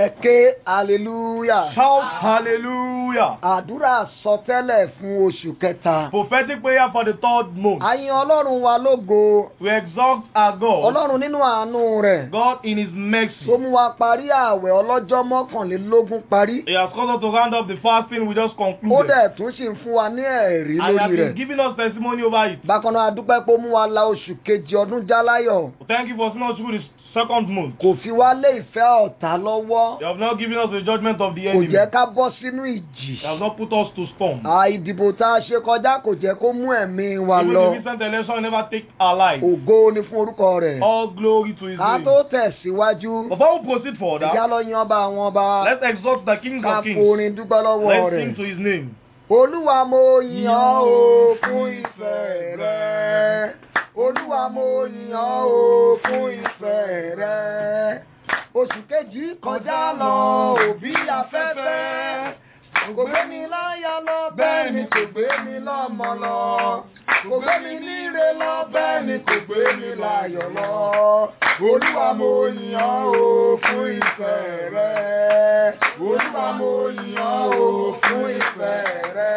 ẹ ké hallelujah. Shout hallelujah. àdúrà sọtẹ́lẹ̀ fún oṣù kẹta. Prophetic prayer for the third month. a yin ọlọ́run wa lógo. We exalt our God. ọlọ́run nínú àánú rẹ̀. God in His mercy. tó mú wa parí ààwẹ̀ ọlọ́jọ́ mọ́kànlélógún parí. He has caused us to round up the fasting we just ó concluded. dẹ̀ tún sì ń fún wa ní ẹ̀rí And He has lórí been rẹ̀. giving us testimony over it. bákan náà a dúpẹ́ pé ó mú wa la oṣù kejì ọdún jáláyọ̀. Thank you for seeing us through the second month. kò fi wá lé ìfẹ́ ọ̀tá lọ́wọ́. You have not given us the judgment of the kò enemy. jẹ́ ká bọ́ sínú ìjì. You have not put us to storm. à ìdìbò tá a ṣe kọjá kò jẹ́ kó mú ẹ̀mí wa Even lọ. the recent election never take our life. ògo ni fún orúkọ rẹ̀. All glory to His ká name. tó tẹ̀síwájú. Before we proceed ìjà further, lọ yan ọba àwọn ọba. let's exalt the King ká of Kings. forin dúpẹ́ lọ́wọ́ Let's rẹ̀. sing to His name. olúwa mo yìn ọ́ o fún ìfẹ́ rẹ. olúwa mo yìn ọ́ o fún ìfẹ́ rẹ. oṣù kejì kọjá lọ òbí afẹ́fẹ́. kò gbé mi láyà lọ bẹ́ẹ̀ ni kò gbé mi lọ́mọ lọ. kò gbé mi níre lọ bẹ́ẹ̀ ni kò gbé mi láyọ̀ lọ. olúwa mo yìn ọ́ o fún ìfẹ́ rẹ. olúwa mo yìn ọ́ o fún ìfẹ́ rẹ.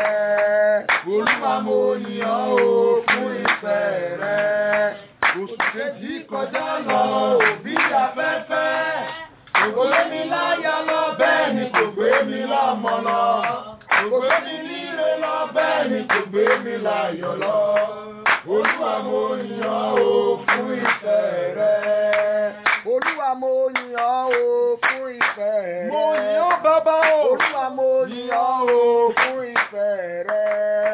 olúwa mo yìn ọ́ o fún ìfẹ́ rẹ. oṣù kejì kọjá lọ òbí afẹ́fẹ́. kò gbé mi láyà lọ bẹ́ẹ̀ ni kò gbé mi lọ́mọ lọ. kò gbé mi níre lọ bẹ́ẹ̀ ni kò gbé mi láyọ̀ lọ. olúwa mo yìn ọ́ o fún ìfẹ́ rẹ. olúwa mo yìn ọ́ o fún ìfẹ́ rẹ. Mo yìn ọ́ bàbá o. olúwa mo yìn ọ́ o fún ìfẹ́ rẹ.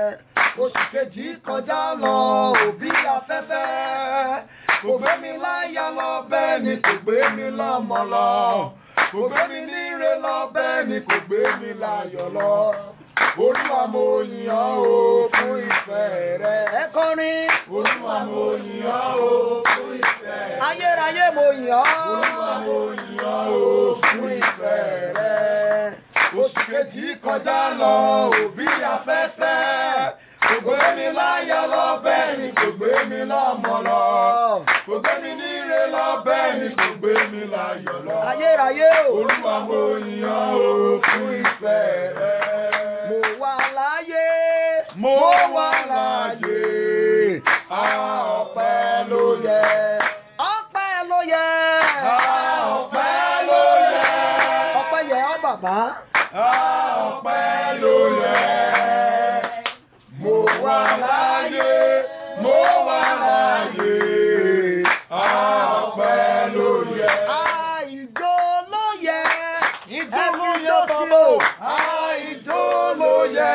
oṣù kejì kọjá lọ òbí afẹ́fẹ́. kò gbé mi láyà lọ bẹ́ẹ̀ ni kò gbé mi lọ́mọ lọ. kò gbé mi níre lọ bẹ́ẹ̀ ni kò gbé mi láyọ̀ lọ. olúwa mo yìn ọ́ o fún ìfẹ́ rẹ. ẹ kọrin. olúwa mo yìn ọ́ o fún ìfẹ́ rẹ. ayérayé mo yìn ọ́. olúwa mo yìn ọ́ o fún ìfẹ́ rẹ. oṣù kejì kọjá lọ òbí afẹ́fẹ́. kò gbé mi láyà lọ bẹ́ẹ̀ ni kò gbé mi lọ́mọ lọ. kò gbé mi níre lọ bẹ́ẹ̀ ni kò gbé mi láyọ̀ lọ. ayérayé o. olúwa mo yìn ọ́ o fún ìfẹ́ rẹ. mo wà láyé. Mo wà láyé. a ọpẹ́ ló yẹ. ọpẹ́ ló yẹ. A ọpẹ́ ló yẹ. ọpẹ́ yẹ ọ́ bàbá. A ọpẹ́ ló yẹ. mo wà láyé. Mo wà láyé. A ọpẹ́ ló yẹ. àìjó ló yẹ. Ijó ló Ẹnu yẹ jó bàbá sí o. o. A ijó ló yẹ.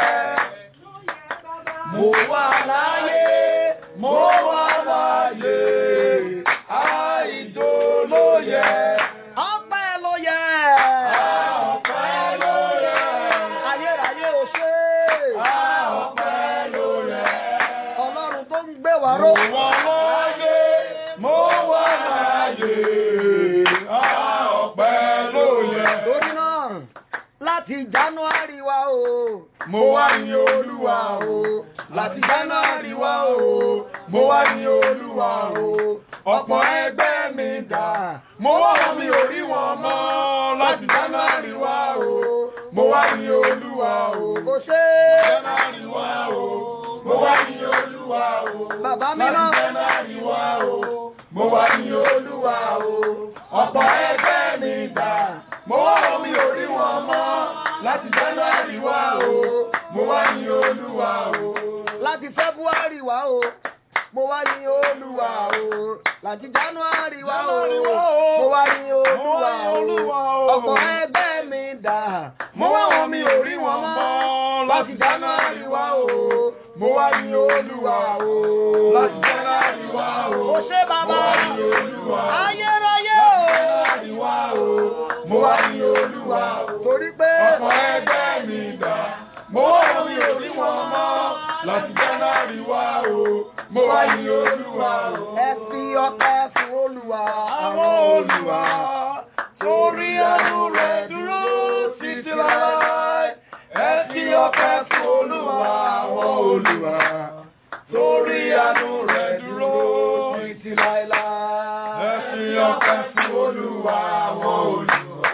mo wà láyé. Mo wà láyé. A ijó ló yẹ. ọpẹ́ ló yẹ. A ọpẹ́ ló yẹ. ayérayé o ṣe. A ọpẹ́ ló yẹ. ọlọ́run tó ń gbé wa Mo ró. wà láyé. Mo wà láyé. A ọpẹ́ ló yẹ. torí náà láti january wa o. Mo wá ní Olúwa o. Láti January wá o. Mo wá ní Olúwa o. Ọ̀pọ̀ ẹgbẹ́ mi dà. Mo wá wọn mi ò rí wọn mọ́. Láti January wá o. Mo wá ní Olúwa o. kò ṣe. January wá o. Mo wá ní Olúwa o. Bàbá mi náà. Láti January wá o. Mo wá ní Olúwa o. Ọ̀pọ̀ ẹgbẹ́ mi dà. Mo wá wọn mi ò rí wọn mọ́. Láti January wá o. Mo wá ní Olúwa o. láti february wa o. mo wá ní olúwa o. láti january wa o. January wá o. mo wá ní olúwa Olúwa o. o. ọ̀pọ̀ ẹgbẹ́ mi dà. Mo wá wọn mi ò rí wọn mọ́. Láti January wá o. Mo wá ní Olúwa o. Láti January wá o. Ó ṣé bàbá. Mo wá ní Olúwa o. ayérayé o. January wá o. Mo wá ní Olúwa o. torí pé. Ọ̀pọ̀ ẹgbẹ́ mi dà. Mo wá wọn mi ò rí wọn mọ́. Láti January wá o. Mo wá ní Olúwa o. ẹ fi ọpẹ́ fún olúwa. Àwọn Olúwa torí àánú rẹ̀ dúró títí láéláé. Ẹ fi ọpẹ́ fún Olúwa àwọn Olúwa torí àánú rẹ̀ dúró títí láéláé. Ẹ fi ọpẹ́ fún Olúwa àwọn Olúwa ó ṣé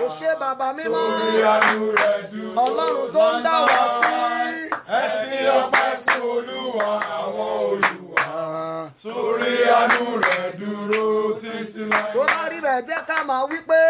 bàbá mímọ́. Torí àánú rẹ̀ dúró. Ọlọ́run tó ń dá wa sí. Ẹ fi ọpẹ́ fún Olúwa àwọn olùwà. Torí àánú rẹ̀ dúró títí láé. tó bá rí bẹ̀ jẹ́ ká máa wí pé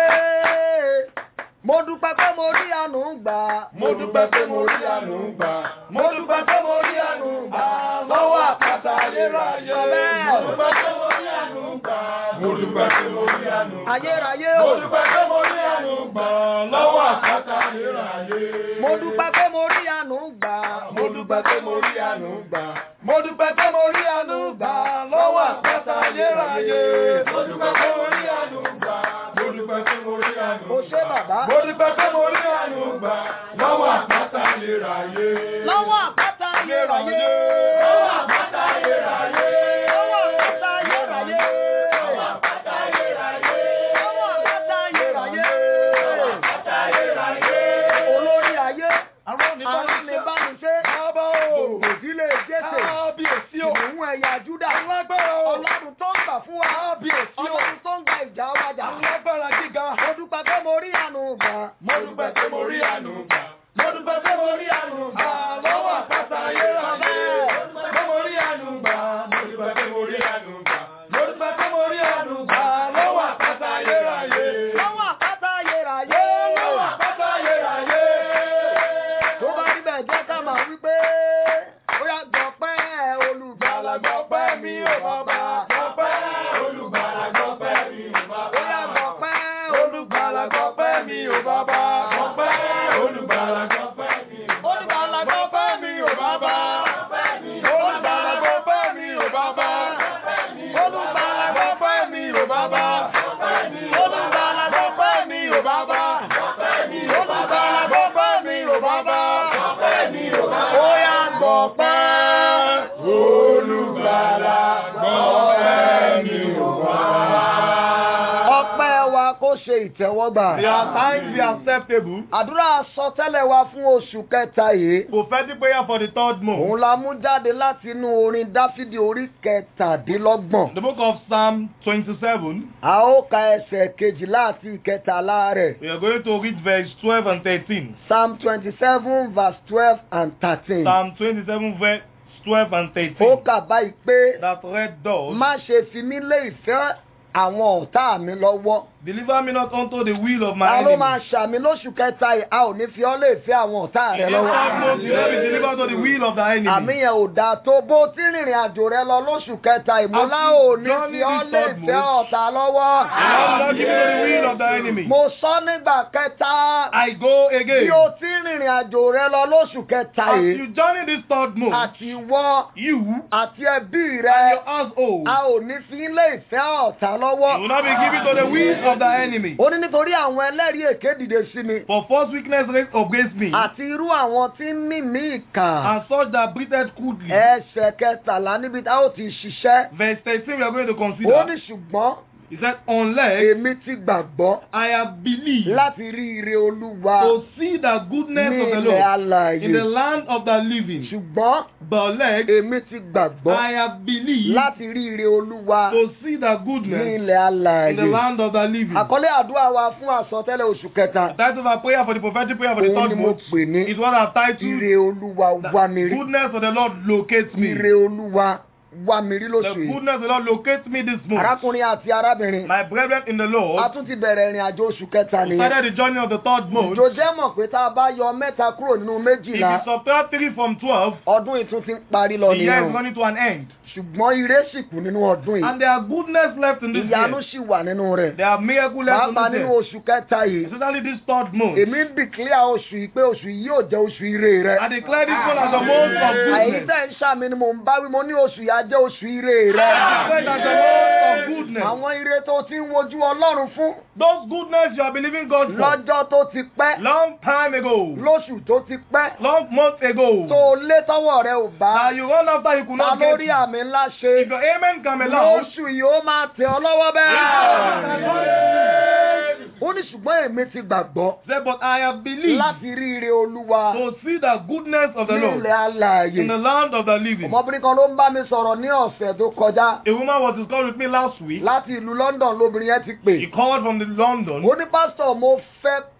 mo dúpẹ́ pé mo rí àánú gbà. Mo dúpẹ́ pé mo rí àánú gbà. Mo dúpẹ́ pé mo rí àánú gbà. Lọ́wọ́ àpáta ayérayé. Mo dúpẹ́ pé mo rí àánú gbà. Mo dúpẹ́ pé mo rí àánú gbà. ayérayé Mo o. dúpẹ́ pé mo rí àánú gbà. Lọ́wọ́ àpáta ayérayé. mo dúpẹ́ pé mo rí àánú gbà. Mo dúpẹ́ pé mo rí àánú gbà. Mo dúpẹ́ pé mo rí àánú gbà. Lọ́wọ́ àpáta ayérayé. Mo dúpẹ́ pé mo rí àánú gbà. Mo dúpẹ́ pé mo rí àánú gbà. o ṣé bàbá. Mo dúpẹ́ pé mo rí àánú gbà. Lọ́wọ́ àpáta ayérayé. lọ́wọ́ àpáta ayérayé. Lọ́wọ́ àpáta ayérayé. lọ́wọ́ àpáta ayérayé. Lọ́wọ́ àpáta ayérayé. lọ́wọ́ àpáta ayérayé. Àpáta ayérayé. olórí ayé. Àwọn Arínibániṣe. Bàbá o. Gbogbo ìdílé Jésè. Kábíyèsí o. Ìmú ẹ̀yà Júdà. Alágbára o. Ọlọ́run tó ń gbà fún wa. Kábíyèsí o. Ọlọ́run tó ń gba ìjà wájà. Alágbára gíga. Mo dúpẹ́ pé mo rí àánú gbà. Mo dúpẹ́ pé mo rí àánú gbà. Mo dúpẹ́ pé mo rí àánú gbà. Lọ́wọ́ àpáta ayérayé. Mo dúpẹ́ pé mo rí àánú gbà. Mo dúpẹ́ pé mo rí àánú gbà. Mo dúpẹ́ pé mo rí àánú gbà. Lọ́wọ́ àpáta ayérayé. Lọ́wọ́ àpáta ayérayé. Lọ́wọ́ àpáta ayérayé. Tó bá rí bẹ́ẹ̀ jẹ́ ká máa wí pé ó yá gbọ̀pẹ́ olùgbàlà Gbọ̀pẹ́ mi ò bàbá. Gbọ̀pẹ́ olùgbàlà gbọ̀pẹ́ mi ò bàbá. Ó yá gbọ̀pẹ́ Olùgbàlà gbọ̀pẹ́ mi ò bàbá. Gbọ̀pẹ́ olùgbàlà gbọ̀pẹ́ mi ò bàbá. Olùgbàlà gbọ̀pẹ́ mi ò bàbá. Olùgbàlà gbọ̀pẹ́ mi ò bàbá. Olùgbàlà gbọ̀pẹ́ mi ò bàbá. Olùgbàlà gbọ̀pẹ́ mi ò bàbá. Olùgbàlà gbọ̀pẹ́ mi ò bàbá. Ó yá gbọ̀pẹ́. Olùgbàlà gbọ̀pẹ́ mi ò bàbá. Ọpẹ́ wa kó ṣe ìtẹ́wọ́gbà. Their thanks be acceptable. Àdúrà sọtẹ́lẹ̀ wa fún oṣù kẹta yìí. Prophetic prayer for the third month. Òun la mú jáde láti inú orin Dáfídì orí kẹtàdínlọ́gbọ̀n. The book of Psalm 27. A ó ka ẹsẹ̀ kejìlá àti ìkẹtàlá rẹ̀. We are going to read verse 12 and 13. Psalm twenty-seven verse twelve and thirteen. Psalm 27 verse 12 and Ó 13. kà báyìí pé That read thus. má ṣe fi mí lé ìfẹ́ àwọn ọ̀tá mi lọ́wọ́. Deliver me not unto the will of my Ta ló máa enemies. ṣàmì lóṣù kẹta yìí? A ò ní fi ọ́ lé ìfẹ́ àwọn ọ̀tá In rẹ this third lọ́wọ́. month, you will be delivered to the will of thy Àmì enemy. yẹn ò dáa tó bó tí rìnrìn àjò rẹ lọ lóṣù kẹta ìmúlá As you ò ní journey fi ọ́ this lé third ìfẹ́ month, ọ̀tá lọ́wọ́. And I will not give you to the will of thy enemy. Mo sọ nígbà kẹta I go bí again. o tí rìnrìn àjò rẹ lọ lóṣù kẹta As yìí you journey this third month, àti wọ́ you àti ẹbí and rẹ your household a ò ní fi lé ìfẹ́ ọ̀tá lọ́wọ́. you will not be given to the will of thy enemy. ó ní nítorí àwọn ẹlẹ́rìí èké dìde sí mi For false witness raised against me, àti irú àwọn tí ń mí mí ìkà and such that breathed crudely. ẹsẹ̀ kẹtàlá níbi tá ó ti ṣiṣẹ́ Verse 13 we are going to ó consider. ní ṣùgbọ́n He said, Unless èmi ti gbàgbọ́ I have believed láti rí ire olúwa to see the goodness ní of the ilẹ̀ Lord alààyè in the land of the living. ṣùgbọ́n But like èmi ti gbàgbọ́ I have believed láti rí ire olúwa to see the ní goodness ilẹ̀ in the alààyè land of the living. àkọlé àdúrà wa fún àsọtẹ́lẹ̀ oṣù kẹta The title of our prayer for the prophetic prayer for the òun ni third mo month pè ní is what I've titled ire olúwa wá mi rí Goodness of the Lord locates me. ire olúwa wá mi rí The lóṣù yìí goodness of the Lord locates me this month. arákùnrin àti arábìnrin My brethren in the a Lord, tún ti bẹ̀rẹ̀ ìrìn àjò oṣù kẹta we nìyẹn started the journey of the third month. ìjọ jẹ́ mọ̀ pé tá a bá yọ mẹ́ta kúrò nínú If méjìlá you subtract three from twelve, ọdún ìtún ti ń parí lọ the year nìyẹn is o. running to an end. ṣùgbọ́n ire sì kù nínú ọdún yìí And there are goodness left in this ìyanu year. sì wà nínú rẹ̀ There are miracles left in pàápàá this nínú year. oṣù kẹta yìí Especially this third month. èmi ń dìklíà oṣù yìí pé oṣù yìí yóò jẹ́ oṣù ire rẹ I declare this one as a month of àyè goodness. tẹ̀ ń ṣàmì ni mò ń bá wí mo ní oṣù yìí á jẹ́ oṣù ire rẹ I declare it as a month of goodness. àwọn ire tó ti ń wojú ọlọ́run fún Those goodness you are believing God for. lọ́jọ́ tó ti pẹ́ Long time ago. lóṣù tó ti pẹ́ Long months ago. tó lé tọ́wọ́ rẹ ò bá That you run after you could ta not get. lórí it. àmì ńlá ṣe If your amen come along, lóṣù yìí ó máa tẹ̀ ọ́ lọ́wọ́ bẹ́ẹ̀. ó ní ṣùgbọ́n èmi ti gbàgbọ́ say, but I have believed láti rí ire olúwa to see the goodness of the ní Lord ilẹ̀ alààyè. in the land of the living. ọmọbìnrin kan ló ń bá mi sọ̀rọ̀ ní ọ̀sẹ̀ tó kọjá A woman was discussing with me last week. láti ìlú London lóbìnrin yẹn ti pè. He called from the London. ó ní pásítọ̀ mo fẹ́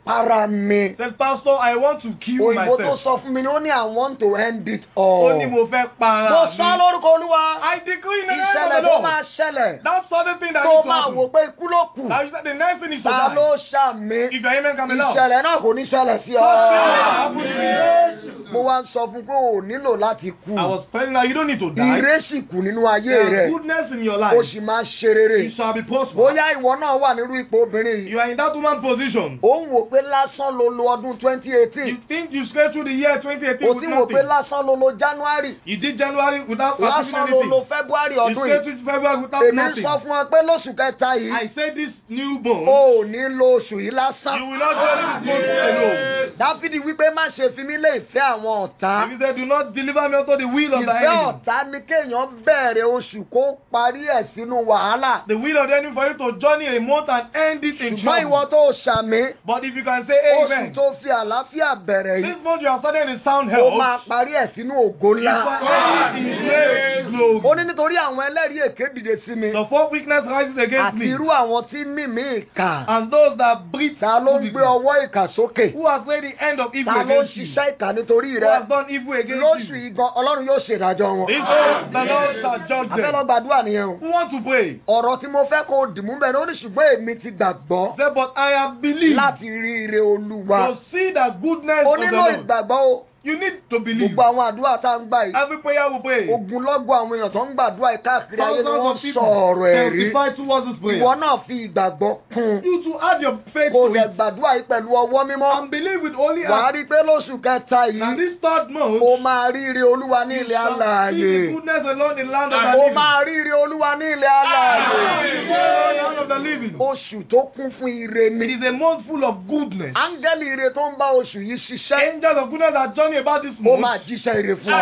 para mi. Said, Pastor, I want to kill òyìnbó tó myself. sọ fún mi ni ó ní I want to end it Ó all. ní mo fẹ́ para mo sọ mi. lórúkọ olúwa I decree in the name ìṣẹ̀lẹ̀ of the tó Lord. máa ṣẹlẹ̀ That sudden thing that tó needs to máa wò happen. pé ikú ló kù Now you said the next thing is to ta die. ló ṣàmì If your amen can be loud. ìṣẹ̀lẹ̀ náà kò ní ṣẹlẹ̀ sí ọ. Happen to me. mo wá ń sọ fún pé o nílò láti kú I was telling her, you don't need to die. ire sì kù nínú ayé There rẹ is goodness in your o life. sì máa ṣe rere It shall be possible. bóyá ìwọ náà wà nírú ipò obìnrin yìí You are in that woman position. ó ń wò pé lásán ló lo ọdún twenty You eighteen think you straight through the year 2018 o with ti wò pé nothing. lásán ló lo january You did January without achieving lásán ló lo anything. february You ọdún straight yìí through February without èmi ń nothing. sọ fún ọ pé lóṣù kẹta I yìí say this newborn, o ò ní lo oṣù yìí you lásán will not go this month alone. dáfídì wípé má ṣe fi mí lé ìfẹ́ àwọn ọ̀tá He said, do not deliver me unto the will of the ìfẹ́ enemy. ọ̀tá ni kéèyàn bẹ̀rẹ̀ oṣù kó parí ẹ̀ sínú wàhálà The will of the enemy for you to journey a month and end it in ṣùgbọ́n ìwọ trouble. tó ṣàmì But if you can say oṣù amen, tó fi àlàáfíà bẹ̀rẹ̀ yìí this month you are starting in sound ó health. máa parí ẹ̀ sínú ògo You ńlá. shall end in great ó glory. ní nítorí àwọn ẹlẹ́rìí èké dìde sí mi The fourth weakness rises against àti me. irú àwọn tí mímí ìkà And those that breathe ta ló ń gbé stupidly. ọwọ́ ìkà sókè who has made the end of evil ta ló ń against you, ṣiṣẹ́ ìkà nítorí who rẹ has done evil against lóṣù you. ìgan ọlọ́run yóò ṣèdájọ́ wọn. This day the Lord shall judge abẹ́ lọ them. gbàdúrà nìyẹn o. Who wants to pray? ọ̀rọ̀ tí mo fẹ́ kó o dìmú bẹ́ẹ̀ ni ó ní ṣùgbọ́n èmi ti gbàgbọ́ Say, but I have believed láti rí ire olúwa. to see the goodness o of the nílò Lord. ìgbàgbọ́ o. You need to believe. gbogbo àwọn àdúrà tá à ń gbà yìí. Every prayer we pray. ogunlọ́gọ̀ àwọn èèyàn tó ń gbàdúrà yìí káàkiri ayé ni Thousands wọ́n of sọ people ọ̀rọ̀ ẹ̀rí. testify towards this prayer. ìwọ náà fi ìgbàgbọ́ kún. You to add your faith kò to lè it gbàdúrà yìí pẹ̀lú ọwọ́ mímọ́. and believe with only wàá heart. rí i pé lóṣù kẹta And yìí this third month, o máa rí ire olúwa ní you ilẹ̀ shall see the alààyè. goodness alone in the land of the o living. máa rí ire olúwa ní ilẹ̀ alààyè. In the land of the living. oṣù tó kún fún ire It ni. is a month full of goodness. áńgẹ́lì ire tó ń bá oṣù yìí ṣiṣẹ́. Angels of goodness are journey about this ó month. máa jíṣẹ́ ire fún ọ.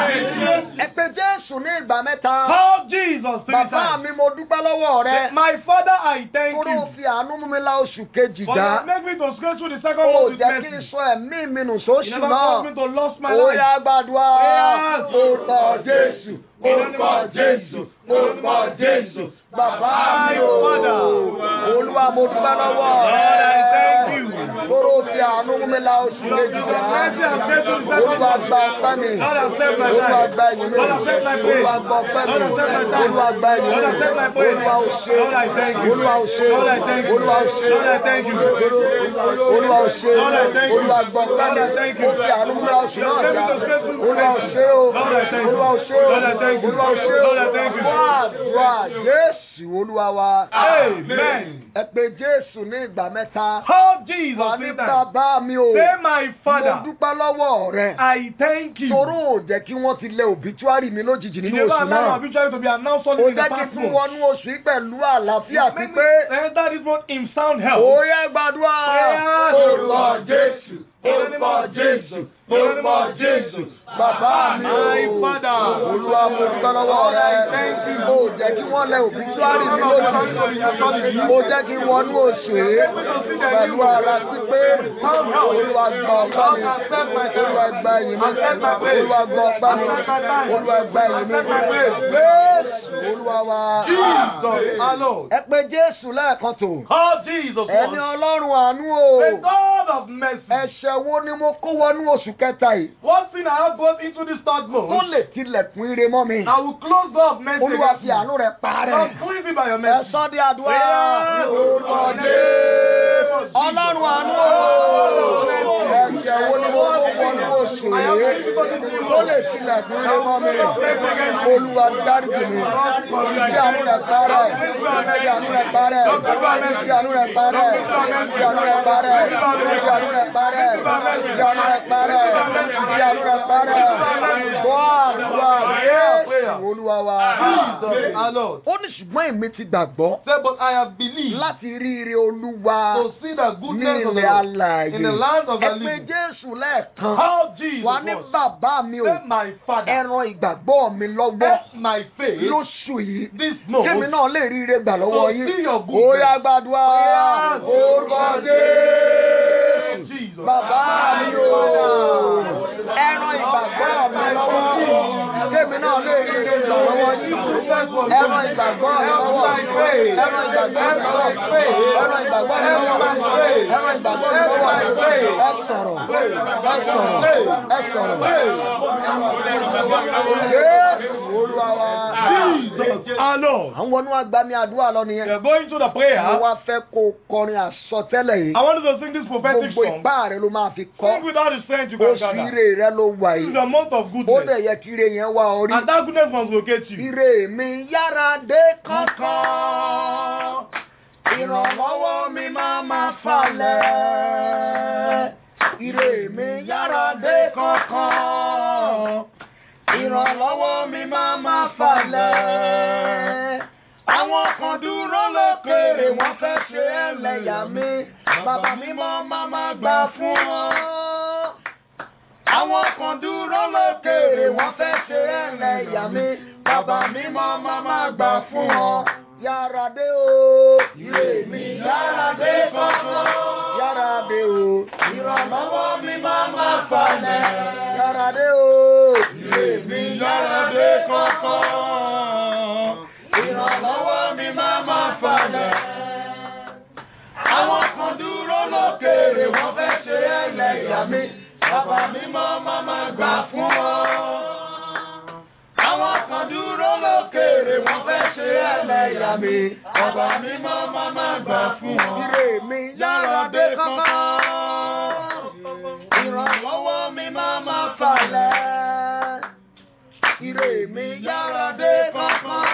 Amen. ẹ pé jésù ní ìgbà mẹ́ta. Call Jesus three bàbá times. mi mo dúpẹ́ lọ́wọ́ rẹ. My father, I thank kóró you. fi àánú mú mi la oṣù kejì For já. you make me to scratch through the second ó month with jẹ́ kí n mercy. sọ ẹ̀mí mi nù You sóṣù never caused me náà. to lose my ó life. yá gbàdúrà. Yes. orúkọ jésù orúkọ jésù orúkọ jésù. bàbá mi o. olúwa mo dúpẹ́ lọ́wọ́ Lord, I thank rẹ. you. kóró fi àánú mú mi la oṣù kejì já. Mercy has set through the second olúwa month. gba ọpẹ́ mi. Lord, accept my olúwa life. gba ẹ̀yìn mi. Lord, accept my praise. olúwa gba ọpẹ́ mi. Lord, accept my time. olúwa gba ẹ̀yìn mi. Lord, accept my praise. olúwa ò ṣe. Lord, I thank you. olúwa ò ṣe. Lord, I thank you. olúwa ò ṣe. Lord, I thank you. olúwa ò ṣe. Lord, I thank you. olúwa gbọ́ Lord, I pẹ́lẹ́. thank you. ó fi àánú múra oṣù náà Lord, já. I thank you. olúwa ò ṣe o. Lord, I thank you. olúwa ò ṣe o. Lord, I thank you. olúwa ò ṣe o. Lord, I thank you. wá àdúrà jésù olúwa wa. Amen. ẹ pé jésù ní ìgbà mẹ́ta. Call Jesus wà ní three times. bàbá mi o. Say, my mo father, dúpẹ́ lọ́wọ́ rẹ. I thank you. toró ò jẹ́ kí wọ́n ti lẹ òbítúárì mi lójijì You nínú never oṣù allow náà. our future to be announced ó only in the jẹ́ kí past fún month. wọnú oṣù yìí pẹ̀lú àlàáfíà Make me pípé. enter this month in sound health. ó yẹ gbàdúrà. Prayers. orúkọ jésù orúkọ jésù orúkọ jésù bàbá mi o. My father. olúwa mo dúpẹ́ lọ́wọ́ rẹ. Thank you. ó jẹ́ kí wọ́n lẹ òbítúárì mi lójijì. ó jẹ́ kí wọnú oṣù yìí pẹ̀lú ara pípé. olúwa gbọ́ ọpẹ́ mi. olúwa gba ẹ̀yìn mi. olúwa gbọ́ ọpẹ́ mi. olúwa gba ẹ̀yìn mi. jésù olúwa wa. Jesus, our Lord. ẹ pé jésù lẹ́ẹ̀kan tó. Call Jesus ẹni once. ọlọ́run àánú o. The God of mercy. ẹ̀ṣẹ̀ wo ni mo kó wọnú oṣù kẹta yìí. One thing I have gone into this third tó month. lè tilẹ̀kùn ire mọ́ mi. I will close door of mercy olúwa against fi you. àánú rẹ̀ parẹ́. Lord, free me by your ẹ mercy. sọ di àdúrà. Yes. orúkọ jésù. ọlọ́run àánú o. ẹ̀ṣẹ̀ wo ni mo kó wọnú oṣù yìí. tó lè tilẹ̀kùn ire mọ́ mi. olúwa dáríjì mi. fi àánú rẹ̀ parẹ́. fi àánú rẹ̀ parẹ́. fi àánú rẹ̀ parẹ́. fi àánú rẹ̀ parẹ́. fi àánú rẹ̀ parẹ́. fi àánú rẹ̀ parẹ́. fi àánú rẹ̀ parẹ́. gbọ́ àdúrà Jésù olúwa wa. Jesus, our Lord. ó ní ṣùgbọ́n èmi ti gbàgbọ́ Say, but I have believed láti rí ire olúwa to see the ní goodness of the ilẹ̀ Lord alààyè. in the land of the ẹ pé living. jésù lẹ́ẹ̀kan Call Jesus wà ní once. bàbá mi o Say, my father. ẹran ìgbàgbọ́ mi lọ́wọ́ Help my faith lóṣù yìí this kémi month. náà lè rí ire gbà lọ́wọ́ To yín see your ó goodness. yá gbàdúrà Yes. orúkọ jésù Jesus. bàbá mi o ẹran ìgbàgbọ́ mi lọ́wọ́ kémi náà lè rí ire gbà lọ́wọ́ yín ẹran ìgbàgbọ́ mi lọ́wọ́ ẹran ìgbàgbọ́ mi lọ́wọ́ ẹran ìgbàgbọ́ mi lọ́wọ́ ẹran ìgbàgbọ́ mi lọ́wọ́ ẹ sọ̀rọ̀ ẹ sọ̀rọ̀ ẹ sọ̀rọ̀ Jésù Olúwa wa. Jesus our Lord. à ń wọnú agbami àdúrà lọ We nìyẹn. are going to the mo prayer. wá fẹ́ kó o kọrin àsọtẹ́lẹ̀ yìí. I want you to sing this prophetic gbogbo song. ipá rẹ ló máa fi Sing kọ́. without the strength you can oṣù gather. ire rẹ ló wà This is yìí. the month of ó goodness. dẹ̀ yẹ kí ire yẹn wá orí. And that goodness must locate you. ire mi yára dé kankan. ìrànlọ́wọ́ mi máa ma falẹ̀. ire mi yára dé kankan. ìrànlọ́wọ́ mi máa ma falẹ̀. àwọn kan dúró lókèrè wọ́n fẹ́ ṣe ẹlẹ́yà mi. bàbá mi mọ́ máa ma gbà fún wọn. Àwọn kan dúró lókèrè wọ́n fẹ́ ṣe ẹlẹ́yà mi. Bàbá mi mọ́ máa máa gbà fún wọn. Yára dé o, ire mi yára dé kankan. Yára dé o, ìrànlọ́wọ́ mi máa máa falẹ̀. Yára dé o, ire mi yára dé kankan. Ìrànlọ́wọ́ mi máa máa falẹ̀. Àwọn kan dúró lókèrè wọ́n fẹ́ ṣe ẹlẹ́yà mi. Bàbá mi mọ́ máa máa gbà fún wọn. Àwọn kan dúró lókèrè wọ́n fẹ́ ṣe ẹlẹ́yà mi. Bàbá mi mọ́ máa máa gbà fún wọn. Ire mi yára dé kankan. Ìrànlọ́wọ́ mi máa máa falẹ̀. Ire mi yára dé kankan.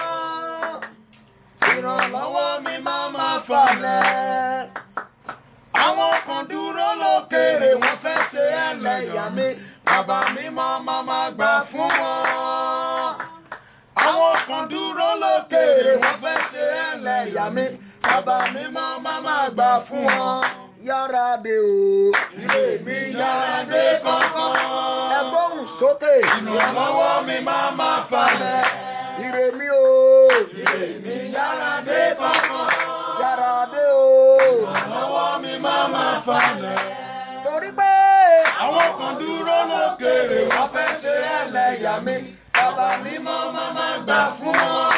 Ìrànlọ́wọ́ mi máa máa falẹ̀. Àwọn kan dúró lókèrè wọ́n fẹ́ ṣe ẹlẹ́yà mi. Bàbá mi máa máa máa gbà fún wọn. Àwọn kan dúró lókèrè wọ́n fẹ́ ṣe ẹlẹ́yà mi. Bàbá mi máa máa máa gbà fún wọn. Yára dé o, ilé mi yára dé kankan. Ẹ gbóhùn sókè. Ìrànlọ́wọ́ mi máa máa falẹ̀. Ire mi o, ire mi yára dé kankan. Yára dé o, ìrànlọ́wọ́ mi máa máa falẹ̀. Torí pé àwọn kan dúró lókèrè wọ́n fẹ́ ṣe ẹlẹ́yà mi. Bàbá mi mọ́ máa máa gbà fún wọn.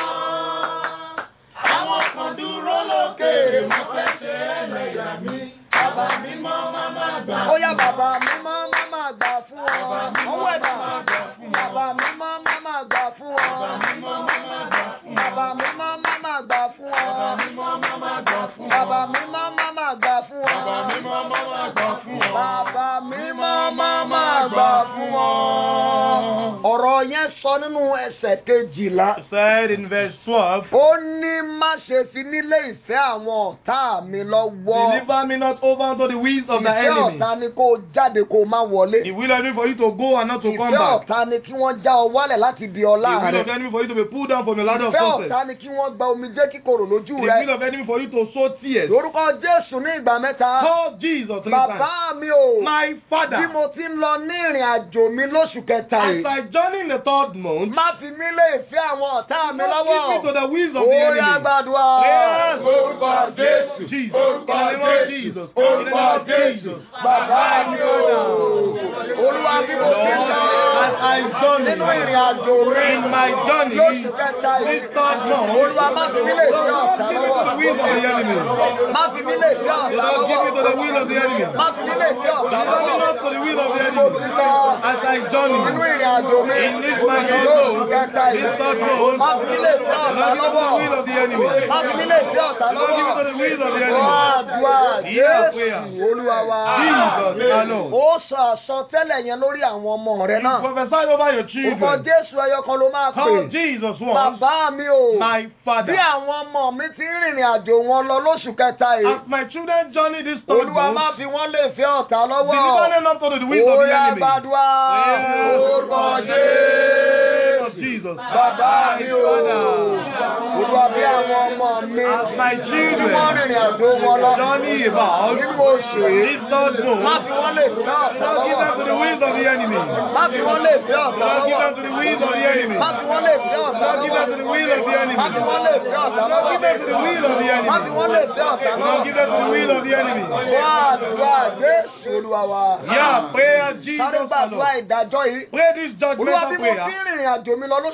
Àwọn kan dúró lókèrè wọ́n fẹ́ ṣe ẹlẹ́yà mi. Bàbá mi mọ́ máa máa gbà fún wọn. Ó yá bàbá mi mọ́ máa máa gbà fún wọn. Ọwọ́ ẹ̀dá. Bàbá mi mọ́ máa máa gbà fún wọn. Bàbá mi mọ́ máa máa gbà fún wọn. Bàbá mi mọ́ máa máa gbà fún wọn. Bàbá mi mọ́ máa máa gbà fún wọn. Bàbá mi mọ́ máa máa gbà fún wọn. Bàbá mi mọ́ máa máa gbà fún wọn. Bàbá mi mọ́ máa máa gbà fún wọn. Ọ̀rọ̀ yẹn sọ nínú ẹsẹ̀ kejìlá. Said in verse 12. Ó ní má ṣe fi nílé ìfẹ́ àwọn ọ̀tá mi lọ́wọ́. Deliver me not over unto the wills of the Ìfẹ́ enemy. ọ̀tá ni kó o jáde kó o má wọlé. The will of the enemy for you to go and not to come Ìfẹ́ back. ọ̀tá ni kí wọ́n já ọ wálẹ̀ láti di The ọlá will of the rẹ̀. enemy for you to be pulled down from your ladder of Ìfẹ́ success. ọ̀tá ni kí wọ́n gba omijé kíkorò lójú The rẹ̀. will of the enemy for you to sow tears. Lórúkọ Jésù ní ìgbà mẹ́ta. Call Jesus three Bàbá times. mi o. My father. Bí mo ti ń lọ ní ìrìn àjò mi lóṣù kẹta As yìí. I journey in the third month, Má fi mí lé ìfẹ́ àwọn ọ̀tá mi don't lọ́wọ́. give me to the wills of the Ó yá enemy. gbàdúrà. Yes. Orúkọ Jésù. Jesus. Orúkọ In the name of Jésù. Jesus. In Orúkọ the name of Jésù. Jesus. Bàbá mi o. Olúwa bí mo ti ń Lord, lọ. as I journey Nínú ìrìn àjò mi. in my journey, Lóṣù kẹta yìí. this third month, Olúwa má fi mí lé ìfẹ́ don't ọ̀tá give me to the lọ́wọ́. wills of the enemy. Má fi mí lé ìfẹ́ ọ̀tá Don't give me to lọ́wọ́. the will of the enemy. Má fi mí lé ìfẹ́ ọ̀tá Deliver me lọ́wọ́. not to the will of the Bí mo ti enemy. lọ. As I journey Nínú ìrìn àjò mi. in this my Lóṣù household, kẹta this yìí. third month, Má fi mí lé ìfẹ́ don't ọ̀tá give me to the lọ́wọ́. will of the enemy. Má fi mí lé ìfẹ́ ọ̀tá Don't give me to lọ́wọ́. the will of the Wá enemy. àdúrà Hear Jésù prayer. Olúwa wa. Jesus, our Lord. Ó sọ àsọtẹ́lẹ̀ yẹn lórí àwọn ọmọ rẹ You náà. prophesy over your Orúkọ children. Jésù ẹyọ kan ló máa Call pè. Jesus once, Bàbá mi o. my Bí father. àwọn ọmọ mi ti ń rìnrìn àjò wọn lọ lóṣù kẹta yìí. As my children journey this third Olúwa má month, fi wọ́n lè fẹ́ ọ̀tá deliver lọ́wọ́. them not to the wills of the Óyá enemy. gbàdúrà. Yes. Orúkọ Of Jésù. Jesus. Bàbá mi o. Olúwa bí àwọn ọmọ mi. As my Tí wọ́n children rìnrìn àjò wọn lọ. journey about Nínú oṣù yìí. this third Má month, fi wọ́n lè fẹ́ ọ̀tá don't give them to the lọ́wọ́. wills of the enemy. Má fi wọ́n lè fẹ́ ọ̀tá Don't give lọ́wọ́. them to the wills of the enemy. Má fi wọ́n lè fẹ́ ọ̀tá Don't give them to the will of the lọ́wọ́. enemy. Má fi wọ́n lè fẹ́ ọ̀tá Don't give them to the lọ́wọ́. will of the enemy. Má fi wọ́n lè fẹ́ ọ̀tá Don't give them to the will of the enemy. Wá àdúrà Jésù Olúwa wa. Yeah, prayer Sáré Jesus gbàdúrà alone. ìdájọ́ yìí. Pray this Olúwa bí judgmental mo fi prayer. ń rìnrìn àjò mi lọ lóṣù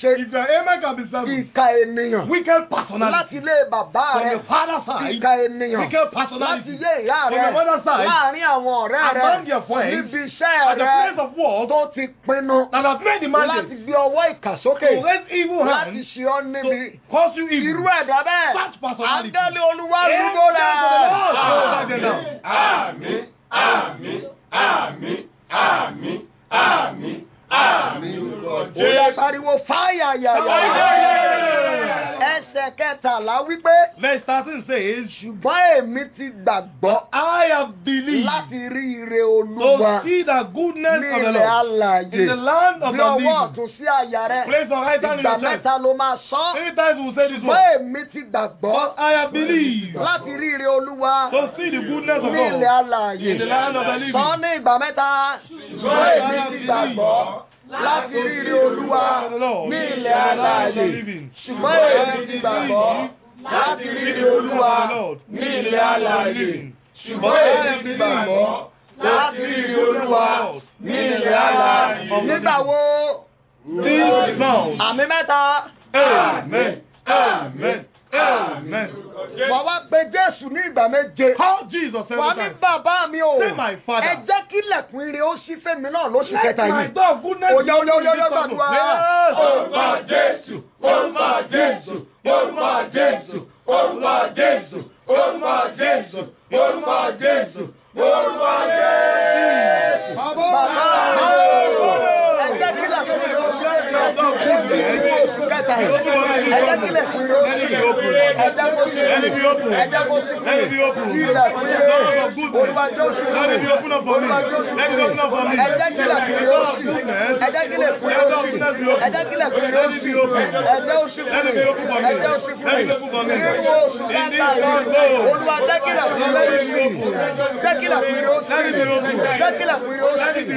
ṣe If your amen can be seven, ìka ènìyàn wicked láti personality. ilé bàbá From rẹ your father's side, ìka ènìyàn wicked láti personality. ilé ìyá From rẹ your mother's side, láàrin àwọn ọ̀rẹ́ rẹ among your friends, níbi iṣẹ́ At the rẹ place of work, tó ti pinnu that have made the láti mandate gbé ọwọ́ ìkà sókè to raise evil láti hands ṣe ọ́ níbi to cause you evil. irú ẹ̀dá bẹ́ẹ̀ Such personality. áńgẹ́lì olúwa Angels lúgbó of the Lord rẹ̀. go over them now. Àmín, àmín, àmín, àmín, àmín, àmín lórúkọ ó yá Jésù. pariwo fáyà yàyà. Fire! ẹsẹ̀ kẹtàlá wípé Verse 13 says, ṣùgbọ́n èmi ti gbàgbọ́ I have believed láti rí ire to olúwa see the goodness ní of the ilẹ̀ Lord alààyè in the land of bí the ọwọ́ living. ọ̀tún sí àyà rẹ Place your right hand in ìgbà your chest. mẹ́ta ló máa sọ Many times we will say this ṣùgbọ́n word. èmi ti gbàgbọ́ But I have believed láti rí ire olúwa to see the goodness of ní ilẹ̀ God alààyè in the land of the living. sọ ní ìgbà mẹ́ta ṣùgbọ́n èmi ti gbàgbọ́ láti rí ire olúwa ní ilẹ̀ alààyè ṣùgbọ́n èmi ti gbàgbọ́ láti rí ire olúwa ní ilẹ̀ alààyè ṣùgbọ́n èmi ti gbàgbọ́ láti rí ire olúwa ní ilẹ̀ alààyè. nígbà wo This now. àmì mẹ́ta Amen. Amen. Amen. wà wá pe jésù ní ìgbà méje. Call Jesus wà every ní time. bàbá mi o Say my father. ẹ jẹ́ kí ilẹ̀kùn ire ó ṣí fẹ́mi náà lóṣù Let kẹta my yìí. door of goodness Oya, oya, oya, oya, be visible. gbàdúrà. Yes. Orúkọ Jésù, orúkọ Jésù, orúkọ Jésù, orúkọ Jésù, orúkọ Jésù, orúkọ Jésù, orúkọ Jésù. bàbá mi o ẹ jẹ́ kí ilẹ̀kùn ire ó ṣí fẹ́mi náà lóṣù kẹta yìí. ẹ jẹ́ kí ilẹ̀kùn ire ó ṣí ẹ jẹ́ kó ṣí ẹ jẹ́ kó ṣí ilẹ̀kùn ire olúwa jẹ́ oṣù olúwa jẹ́ oṣù ẹ jẹ́ kí ilẹ̀kùn ire ó ṣí ẹ jẹ́ kí ilẹ̀kùn ire ó ṣí ẹ jẹ́ kí ilẹ̀kùn ire ó ṣí ẹ jẹ́ oṣù fún mi ẹ jẹ́ oṣù fún mi nínú oṣù kẹta yìí olúwa jẹ́ kí ilẹ̀kùn ire ó ṣí jẹ́ kí ilẹ̀kùn ire ó ṣí jẹ́ kí ilẹ̀kùn ire ó ṣí jẹ́ kí ilẹ̀kùn ire ó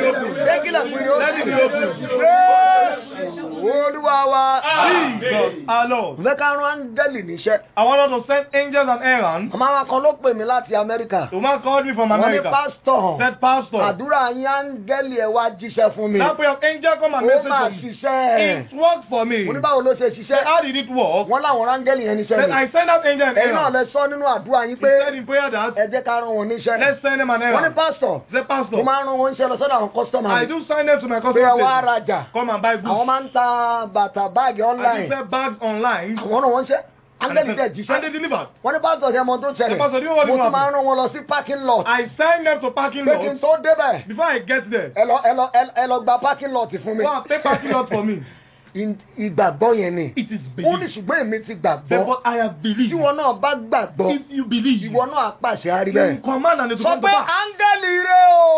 ṣí Jésù olúwa wa. Jesus, our Lord. Fẹ́ ká rán áńgẹ́lì níṣẹ́. I want us to send angels and errands. Àmọ́ àwọn kan ló pè mí láti Amẹ́ríkà. The man called me from Wọ́n ní America. pásítọ̀. Said, Pastor, Àdúrà yín áńgẹ́lì ẹ̀ wá jíṣẹ́ fún mi. that prayer of angel come and Ó message máa for me. ṣiṣẹ́. It worked for me. Mo ní báwo ló ṣe Said, ṣiṣẹ́? how did it work? Wọ́n láwọn áńgẹ́lì yẹn níṣẹ́ Then ni. I sent out angel and Ẹ̀yin náà errands. lẹ sọ nínú àdúrà yín He pé said in prayer that, ẹ jẹ́ ká rán wọn níṣẹ́. let's send him an Wọ́n ní errand. pásítọ̀. Say, Mo Pastor, máa ń rán wọn níṣẹ́ lọ sọ́dọ̀ àwọn kọ́sítọ́mà I mi. do sign them to my Pé ẹ wá customer. rajà. Come and buy Àwọn goods. máa ń ta bàtà báàgì I do online. sell bags online. Àwọn náà wọ́n ń ṣe. Áńgẹ́lì And tẹ̀ they jíṣẹ́. delivered. Wọ́n ní pásítọ̀ ṣe mọ tó The ṣẹlẹ̀. pastor, do you know what Mo is tún máa ń happening? rán wọn lọ sí parking lot. I signed them to parking Pé kí n lot. tó débẹ̀. Before I get there, ẹ lọ ẹ lọ ẹ lọ gba parking lot fún mi. go and take parking lot for me. Ì- ìgbàgbọ́ yẹn ni. It is ó ní belief. ṣùgbọ́n èmi ti Say, gbàgbọ́. but I have believed. tí wọn náà bá gbàgbọ́ If you believe, ìwọ náà á pàṣẹ àrí you bẹ́ẹ̀. command and it will sọ come to pé pass. áńgẹ́lì rẹ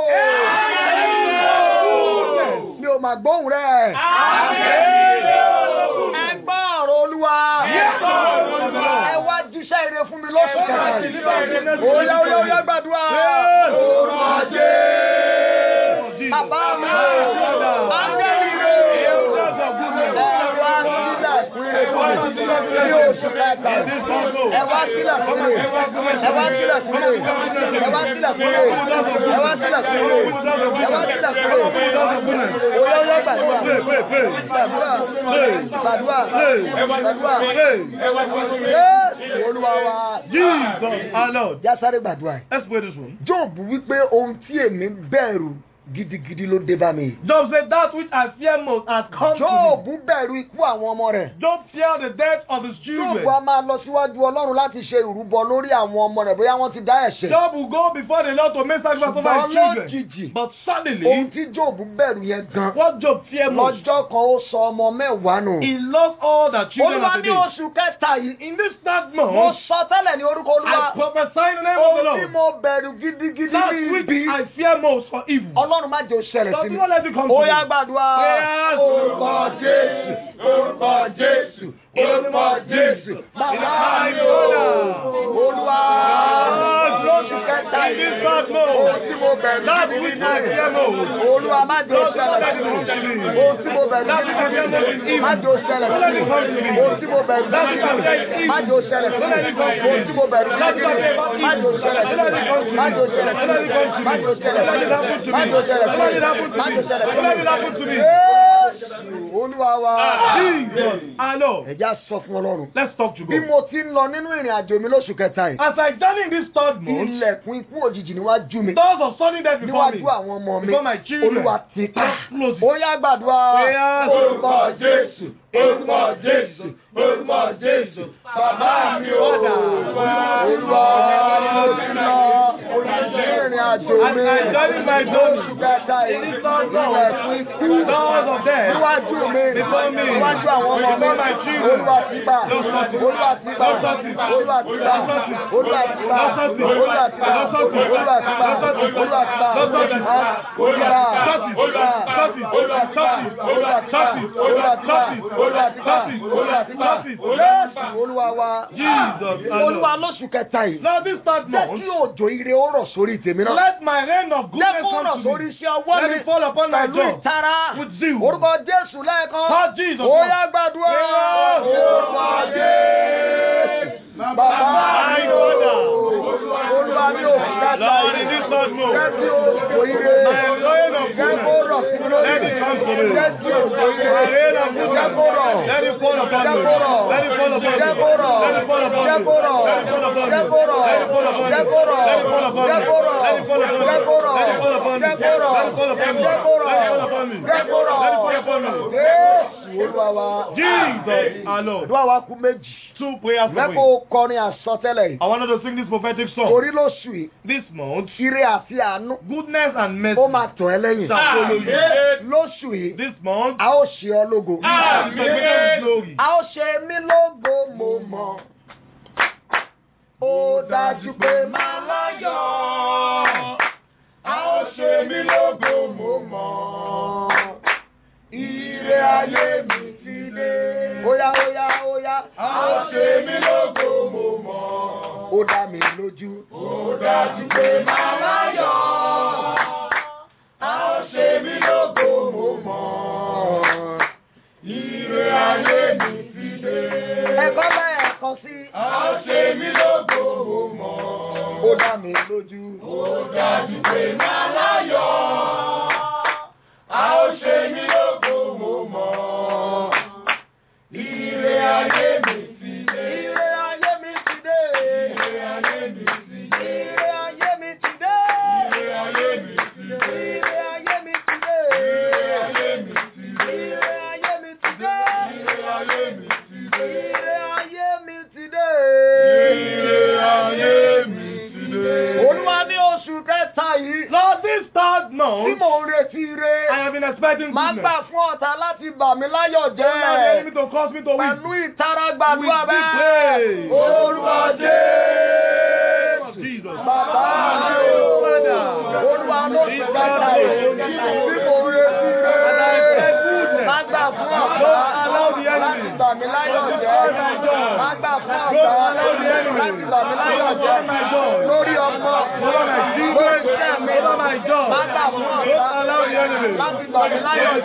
o. mi ò mà gbóhùn rẹ. ẹ gbọ́ ọ̀rọ̀ olúwa. ẹ wá jíṣẹ́ ire fún mi lọ́sùn kẹta yìí. Oya oya oya gbàdúrà. Orúkọ Jésù. Bàbá mi o. Áńgẹ́lì rẹ o. Ẹ wá sílẹ̀ fún ire fún mi. Ní oṣù kẹta yìí. Ẹ wá sílẹ̀ fún mi. Ẹ wá sílẹ̀ fún mi. Ẹ wá sílẹ̀ fún mi. Ẹ wá sílẹ̀ fún mi. Ẹ wá sílẹ̀ fún mi. Oya oya gbàdúrà. Gbàdúrà. Gbàdúrà. Gbàdúrà. Jésù Olúwa wa. Jesus, our Lord. Jásáré gbàdúrà. Let's pray this one. Job wípé ohun tí èmi bẹ̀rù gidigidi ló dé bá mi. Job said, That which I fear most has come Job to me. bẹ̀rù ikú àwọn ọmọ rẹ̀. Job feared the death of his Job children. a máa lọ síwájú Ọlọ́run láti ṣe ìrúbọ lórí àwọn ọmọ rẹ̀ bóyá wọ́n ti dá ẹ̀ṣẹ̀. Job will go before the Lord to make sacrifice over Ṣùgbọ́n his children. lójijì But ohun suddenly, tí Job bẹ̀rù yẹn gan. what Job feared most, Lọ́jọ́ kan ó sọ ọmọ mẹ́wàá nù. he lost all the children Olúwa of the ní day. oṣù kẹta yìí. In this third Mo month, sọ tẹ́lẹ̀ ní orúkọ I Olúwa. prophesy in the name of the Ohun tí Lord. mo bẹ̀rù gidigidi That ní which ibi. I fear most for evil. Ọlọ́run má jẹ́ ó ṣẹlẹ̀ Does sí he mi. not let it come to Ó me? yá gbàdúrà. Prayers. Orúkọ Jésù. Orúkọ Jésù, orúkọ Jésù. Bàbá mi o. Olúwa. Lóṣù kẹta In this yìí. third month, Ohun tí mo bẹ̀rù That gidigidi which ní I fear ibi. most. Olúwa má jẹ́ ó ṣẹlẹ̀ sí mi. Ohun tí mo bẹ̀rù gidigidi ní ibi. Má jẹ́ ó ṣẹlẹ̀ sí mi. Ohun tí mo bẹ̀rù gidigidi ní ibi. Má jẹ́ ó ṣẹlẹ̀ sí mi. Ohun tí mo bẹ̀rù gidigidi ní ibi. Má jẹ́ ó ṣẹlẹ̀ sí mi. Má jẹ́ ó ṣẹlẹ̀ sí mi. Má jẹ́ ó ṣẹlẹ̀ sí mi. Má jẹ́ ó ṣẹlẹ̀ sí mi. Má jẹ́ ó ṣẹlẹ̀ sí mi. Jésù olúwa wa. Jesus, our Lord. ẹ̀já sọ fún ọlọ́run. Let's talk to bí God. mo ti ń lọ nínú ìrìn àjò mi lóṣù kẹta yìí. As I journey in this third month, ilẹ̀kùn ikú òjijì níwájú mi. doors of sudden death before me. níwájú àwọn ọmọ mi. Before my children. olúwa ti ká. Close it. ó yá gbàdúrà. Prayers. Orúkọ Jésù, orúkọ Jésù, orúkọ Jésù, bàbá mi ò olúwa mo ti lọ. ìrìn àjò As mi. I journey my journey, lóṣù kẹta yìí. in this third month, ilẹ̀kùn ikú. doors of death níwájú mi. before me. níwájú àwọn ọmọ mi. Before my children. olúwa ti gbà. Lord, Lord, olúwa ti gbà. Lord, Lord, olúwa ti gbà. Lord, Lord, olúwa ti gbà. Lord, Lord, olúwa ti gbà. Lord, Lord, olúwa ti gbà. Lord, Lord, olúwa ti gbà. Lord, Lord, olúwa Shut it, shut it, olúwa ti gbà. olúwa ti gbà. shut it, olúwa ti gbà. shut it, olúwa ti gbà. shut it, olúwa ti gbà. shut it. Jésù olúwa wa. Jesus, our olúwa Lord. lóṣù kẹta yìí. Now this third jẹ́ month, kí òjò ire ó rọ̀ sórí tèmi náà. let my rain of jẹ́ goodness kó rọ̀ come to sórí me. iṣẹ́ ọwọ́ Let mi. it fall upon my pẹ̀lú job. ìtara. With zeal. orúkọ Jésù lẹ́ẹ̀kan. Call Jesus. ó yá gbàdúrà. Yes. orúkọ Jésù. bàbá mi ò. olúwa mi ò kẹta Lord, in yìí. this third month, jẹ́ kí òjò ire. my rain of jẹ́ kó goodness, rọ̀ sí mi lórí. Let it come to me. jẹ́ kí òjò ire. my rain of jẹ́ kó rọ̀. goodness, let it fall upon jẹ́ me. kó rọ̀. Let it fall upon me. jẹ́ kó rọ̀. Let it fall upon me. jẹ́ kó rọ̀. Let it fall upon me. jẹ́ kó rọ̀. Let it fall upon me. jẹ́ kó rọ̀. Let it fall upon me. jẹ́ kó rọ̀. Let it fall upon me. jẹ́ kó rọ̀. Let it fall upon me. jẹ́ kó rọ̀. Let it fall upon me. jẹ́ kó rọ̀. Let it fall upon me. jẹ́ kó rọ̀. Let it fall upon me. Jésù olúwa wa. Jesus, our Lord. Àdúrà wa kú méjì. Two prayers for me. Lẹ́kọ̀ọ́ kọrin àsọtẹ́lẹ̀ yìí. I wanted to sing this prophetic song. Orí lóṣù yìí. This month, Ire àti àánú. goodness and mercy Ó máa tàn ẹ́ lẹ́yìn. shall follow you. Lóṣù yìí. This month, A ó ṣe ọ́ lógo. ah, because we give glory. A ó ṣe mí lógo mo mọ̀. Ó dájú pé máa láyọ̀. A ó ṣe mí lógo mo mọ̀. Ire ayé mi ti dé. Óyá óyá óyá. A ó ṣe mí lógo mo mọ̀. Ó dá mi lójú. Ó dájú pé màá láyọ̀. A ó ṣe mí lógo mo mọ̀. Ire ayé mi ti dé. Ẹ̀kọ́ lẹ́ẹ̀kan sí. A ó ṣe mí lógo mo mọ̀. Ó dá mi lójú. Ó dájú pé màá láyọ̀. A ó ṣe mí lógo mo mọ̀. Ire ayé mi ti dé. Ire ayé mi ti dé. Ire ayé mi ti dé. Ire ayé mi ti dé. Ire ayé mi ti dé. Ire ayé mi ti dé. Ire ayé mi ti dé. Ire ayé mi ti dé. Ire ayé mi ti dé. Ire ayé mi ti dé. Ire ayé mi ti dé. Olúwa ní oṣù kẹta yìí. Lord, this third Tí month, mò ń retí I ire. have been expecting Máa goodness. gbà fún ọ̀tá láti bà mí láyọ̀ Don't allow the enemy jẹ́. to cause me to Pẹ̀lú win. ìtara gbàdúrà With deep bẹ́ẹ̀. praise. Orúkọ Jésù. Jesus. Bàbá mi ò. Olúwa ló ti gbàgbà yìí. Tí mò ń retí ire. Má gbà fún ọ̀tá láti bà mí láyọ̀ jẹ́. Má gbà fún ọ̀tá láti bà mí láyọ̀ jẹ́. Lórí ọmọ, lórí iṣẹ́ mi. Má gbà fún ọ̀tá láti bà mí láyọ̀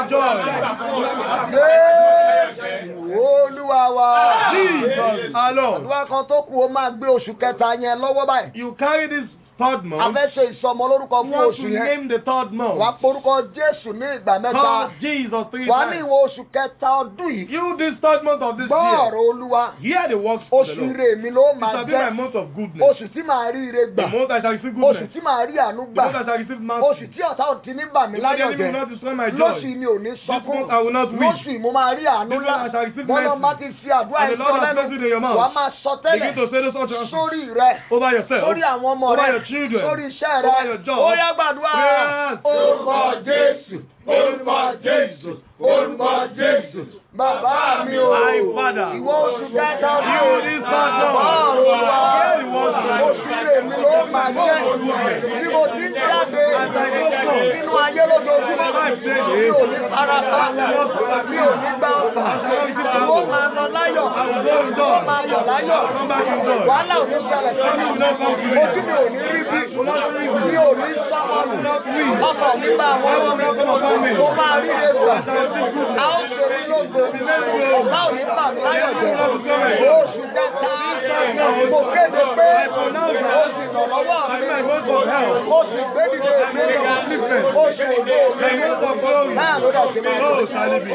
jẹ́. Jésù Olúwa wa. Jesus, our Lord. Olúwa kan tó kù ó máa gbé oṣù kẹta yẹn lọ́wọ́ báyìí. You carry this third A month. fẹ́ ṣe ìsọmọ lórúkọ You fún want oṣù to yẹn. name the third Wàá month. porúkọ Jésù ní ìgbà mẹ́ta. Call Jesus three Wàá ní times. ìwọ oṣù kẹta ọdún yìí. You this third month of this Gbọ́ year. ọ̀rọ̀ Olúwa. Hear the works of the Oṣù Lord. ire mi ló It máa shall be my jẹ́. month of goodness. Oṣù tí màá rí ire The gbà. month I shall receive Oṣù goodness. tí màá rí àánú The gbà. month I shall receive Oṣù mercy. tí ọ̀tá ò ti ní bà mí The month the láyọ̀ enemy will jẹ́. not destroy my Lóṣù joy. mi ò ní This sọkún. month I will not weep. Lóṣù yìí mo máa rí àánú This ńlá. month I shall receive Bọ́lá mercy. bá ti fi àdúrà And the ìfẹ́ Lord has lẹ́nu. placed it in your mouth. Wàá máa sọ Begin tẹ́lẹ̀ to say this utterance sórí rẹ. over yourself. Sórí àwọn ọmọ Over rẹ. your children. Sórí iṣẹ́ Over your rẹ. job. Ó yá gbàdúrà. Prayers. Orúkọ Jésù, orúkọ Jésù, orúkọ Jésù. Bàbá mi ò. My Father. Ìwọ oṣù kẹta ọdún. You this third month. Bọ́ọ̀rù wa. Hear the words of the Lord. Oṣù ire mi ló máa jẹ́. Bí mo ti ń jáde nínú ayé lójoojúmọ́. Mi ò ní farapa. Mi ò ní gbá ọ̀fà. Ìwọ máa lọ láyọ̀. Ìwọ máa bọ̀ láyọ̀. Wàhálà ò ní ṣẹlẹ̀ sí mi. Ojú mi ò ní rí bí. Mi ò ní sọ́mọ́nù. Ọkọ̀ mi bá àwọn ọmọ mi. Mo máa rí egbò. A ó ṣe mí lógo. Ọ̀gá ò ní bà mí láyọ̀ jẹ́. Oṣù kẹta. Mo kéde pé oṣù ìrànlọ́wọ́ Like mi. my voice of help. Ó sì gbé dìde mi. Ó sì ògo mi. Like voice of glory. Náà ló dà sí mi. So shall it be.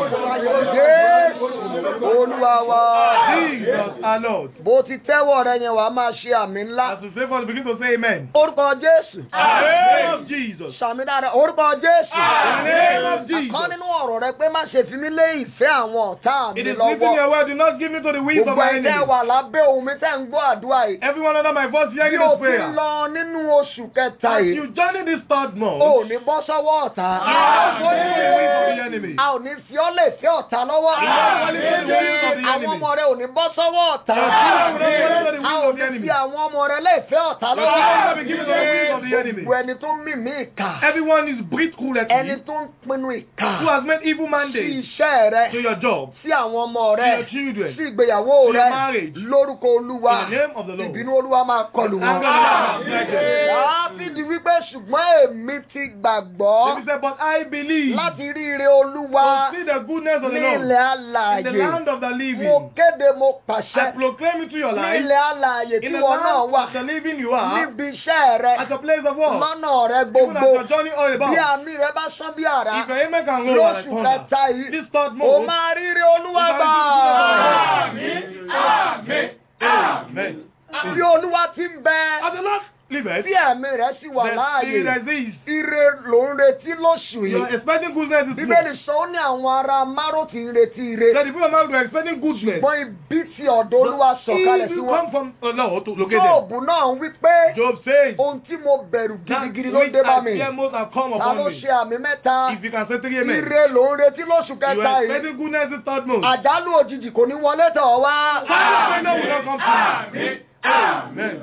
Jésù Olúwa wa. Jesus our Lord. Bó ti tẹ́wọ̀ rẹ yẹn wàá máa ṣe àmì ńlá. As we say for begin to say amen. Orúkọ Jésù. In the name of Jesus. Sàmì dáadáa. Orúkọ Jésù. In the name of Àkọ́ Jesus. nínú ọ̀rọ̀ rẹ pé má ṣe fi mí lé ìfẹ́ àwọn ọ̀tá mi It is written in lọ́wọ́. your word, do not give me to the winds of Gbogbo my ẹ̀dá enemies. wà lábẹ́ ohun mi tẹ́ ń gbọ́ àdúrà yìí. Everyone under my voice Bí hearing o this ti prayer. lọ nínú oṣù kẹta As yìí, you journey this third o ò month, ní bọ́ sọ́wọ́ ọ̀tá. you are falling to the winds of the enemy. A ò ní fi ọ́ lè fẹ́ ọ̀tá lọ́wọ́. You are falling to the winds of the Àwọn enemy. ọmọ rẹ ò ní bọ́ sọ́wọ́ ọ̀tá. Your children will not fall into the A winds ò of the ní enemy. fi àwọn ọmọ rẹ lè fẹ́ ọ̀tá Your children will lọ́wọ́. be given to the winds of the enemy. Gbogbo ẹni tó ń mì mí ìkà. Everyone is breathed Ẹni cruelly. tó ń pinnu ìkà. Who has made evil Sí mandates iṣẹ́ rẹ. to your job, Sí àwọn ọmọ to rẹ. your children, Sí ìgbéyàwó to rẹ. your marriage. Lórúkọ Olúwa. in the name of the Lord. Ìbínú Olúwa máa kọlù wọn. Anger of God will strike them. Dáfídì wípé ṣùgbọ́n èmi ti gbàgbọ́ David said, But I believe láti rí ire Olúwa to see the goodness of the ní Lord ilẹ̀ in the alààyè. land of the Mo living. kéde mo I pàṣẹ proclaim into your ní life, ilẹ̀ alààyè tí in the wọn náà land wà of the living you are, níbi iṣẹ́ rẹ at a place of work, lọ́nà rẹ even as gbogbo your journey all bí about. àmì rẹ bá sán bí àrá If your amen can roll like lóṣù thunder, kẹta yìí this third o month, máa rí ire Olúwa you gbà. shall receive the Amen. Amen. Bí Olúwa ti ń bẹ As the Lord liveth, bí ẹ̀mí rẹ sì wà the láàyè Spirit exists. ire ló ń retí lóṣù You are yìí. expecting goodness this Bíbélì month. sọ ó ní àwọn ará Márò tí ń retí ire. That the people of man were expecting goodness. Ṣùgbọ́n ibi tí ọ̀dọ̀ Olúwa sọ̀kalẹ̀ If sí you wọn. come from the Lord to locate them. Jóòbù náà ń wí pé Job says, ohun tí mo bẹ̀rù that gidigidi ló which dé bá I mi. fear most have come Ta ló upon me. ṣe àmì mẹ́ta? If you can say three amen. Ire ló ń retí lóṣù You kẹta are yìí. expecting goodness this third month. Àjálù òjijì kò ní wọlé tọ̀ ọ́ wá. Failure will not come to you. Amen.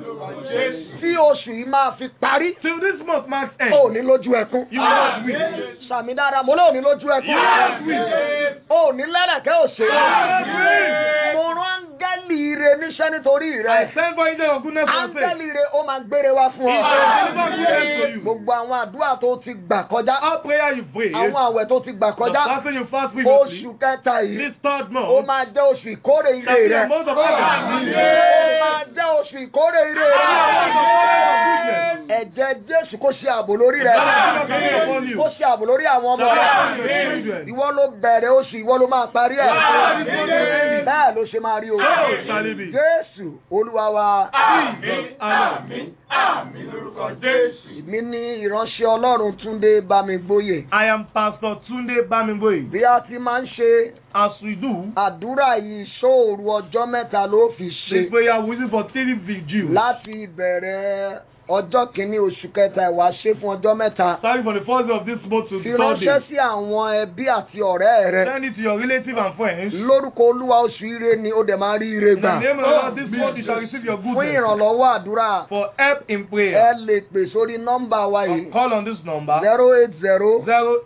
Tí oṣù yìí máa fi parí, Till this month marks end, ó ní lójú ẹkún. you will not weep. Sàmì dára, mo lóò ní lójú You will not ẹkún. weep. Ó ní lẹ́rẹ̀kẹ́ òṣèré. Amen. Mo rán áńgẹ́lì ire níṣẹ́ nítorí I rẹ̀. send for angel of goodness for your sake. Áńgẹ́lì ire ó máa gbére wá fún He ọ. shall deliver goodness to you. Gbogbo àwọn àdúrà tó ti gbà kọjá. All prayer you pray, Àwọn àwẹ̀ tó ti gbà the kọjá. fasting you fast previously, Oṣù kẹta yìí. this third Ó month, máa jẹ́ oṣù ìkórè ire shall be rẹ̀. a month of harvest. Ó máa jẹ́ oṣù ìkórè ire A month of rẹ̀. harvest of goodness. Ẹ̀jẹ̀ Jésù kó ṣe ààbò lórí The blood of rẹ̀. Jesus upon you. Kó ṣe ààbò lórí àwọn ọmọ The rẹ̀. blood of your children. Ìwọ ló bẹ̀rẹ̀ oṣù, ìwọ ló máa parí ẹ̀. Bẹ́ẹ̀ ló ṣe máa rí o. So shall it be. Jésù Olúwa wa. Jesus, amen. Èmi ní ìránṣẹ́ Ọlọ́run Túndé Bámigbóyè. I am Pastor Tunde Bamingboy. Bí a ti máa ń ṣe As we do, àdúrà yìí ṣóòru ọjọ́ mẹ́ta ló fi ṣe. this prayer we use for three vigils. Láti ìbẹ̀rẹ̀ ọjọ́ kìíní oṣù kẹta ìwà ṣe fún ọjọ́ mẹ́ta. Starting from the first day of this month to Fi the third ránṣẹ́ day. sí àwọn ẹbí àti ọ̀rẹ́ rẹ. Send it to your relative and friends. In Lórúkọ Olúwa oṣù ire ni ó dẹ̀ máa rí ire the gbà. name of the Lord, this month you shall receive your Fún goodness. ìrànlọ́wọ́ àdúrà, For help in ẹ prayer, lè pè sórí nọ́mbà wa yìí call on this number zero eight zero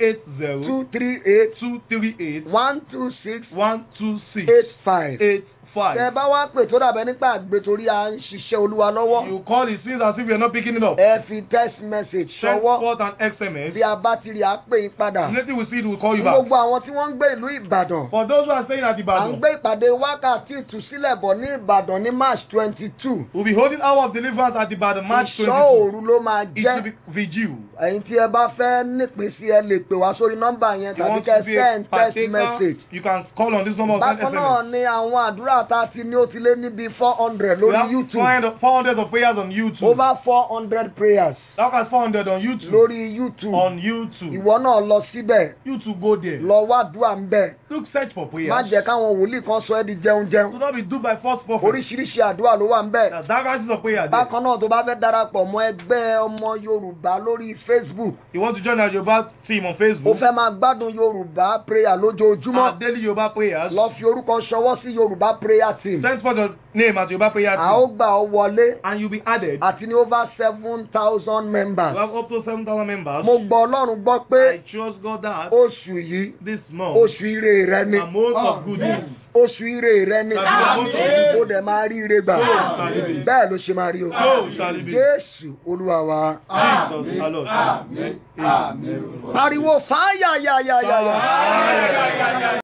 080 two three eight 238 one two six 126 eight five. Tẹ 85. bá wá pè tó dàbẹ́ nípa àgbẹ̀ torí à ń ṣiṣẹ́ Olúwa lọ́wọ́. You call it seems as if you're not picking it up. Ẹ fi text message Send ṣọwọ́ forth an SMS. bí a bá ti rí a pè yín padà. Later we see it, we'll call you Fún back. gbogbo àwọn tí wọ́n ń gbé ìlú Ìbàdàn. For those who are staying at À ń Ibadan, gbé ìpàdé wákàtí ìtúsílẹ̀ bọ̀ ní Ìbàdàn ní March twenty two. we'll be holding hour of deliverance at Ibadan March Ìṣọ́ 22. òru ló máa It will jẹ́. be vigil. Ẹ̀yin tí ẹ bá fẹ́ nípìn sí ẹ lè pè wá sórí nọ́mbà yẹn You tàbí want kẹ́ to be a send text partaker, message. you can call on this number or send Bákan náà SMS. ni àwọn àdúrà tá a ti ní ó ti lé níbi four hundred We lórí have YouTube. 400 400 of prayers on YouTube. Over four hundred prayers That was 400 on YouTube. lórí YouTube. On YouTube. Ìwọ náà lọ síbẹ̀ YouTube go there. lọ wá àdúrà ń bẹ̀. Look, search for Má prayers. jẹ́ káwọn wòlíì kan sọ ẹ́ di jẹun Do jẹun. not be duped by false prophets. Oríṣiríṣi àdúrà ló wà ń bẹ̀. Now, that is of prayer there. Bákan náà tó bá fẹ́ darapọ̀ mọ́ ẹgbẹ́ ọmọ Yorùbá lórí Facebook. You want to join our Yoruba team on Ó Facebook? fẹ́ máa gbádùn Yorùbá prayer lójoojúmọ́. Our daily Yoruba prayers. Lọ fi orúkọ ṣọwọ́ sí Yorùbá prayer team. Send for your name at Yoruba prayer A ó team. gbà ọ́ wọlé And you'll be added. àti ní over seven thousand We members. have up to 7,000 members. Mo gbọ́ Ọlọ́run gbọ́ pé I trust God that oṣù yìí this month, oṣù ire rẹ ni. a month of good news. Oṣù ire rẹ ni. Àmín. Ó dẹ̀ máa rí ire gbà. Àmín. Bẹ́ẹ̀ ló ṣe máa rí o. So shall it be. Jésù Olúwa wa. Jesus, our Lord. Amen. Pariwo fáyà yà yà yà yà.